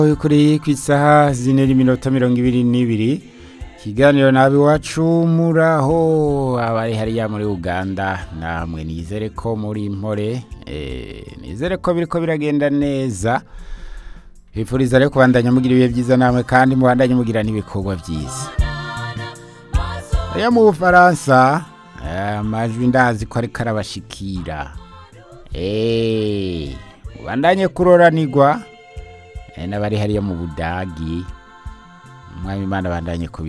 kuri ku isaha zine n'iminota mirongo ibiri n'ibiri ikiganiro nabi iwacu muraho abari hariya muri uganda namwe nizere ko muri mpore eh, nizere ko biriko biragenda neza bifuriza rero kubandanya mugira ibihe byiza namwe kandi mubandanye mugira n'ibikorwa byiza hariya mu bufaransa eh, amajwi ndazi ko ariko arabashikira Eh, mubandanye kuroranirwa eh, n'abari hariya mu budagi umwami imana bandanye kubi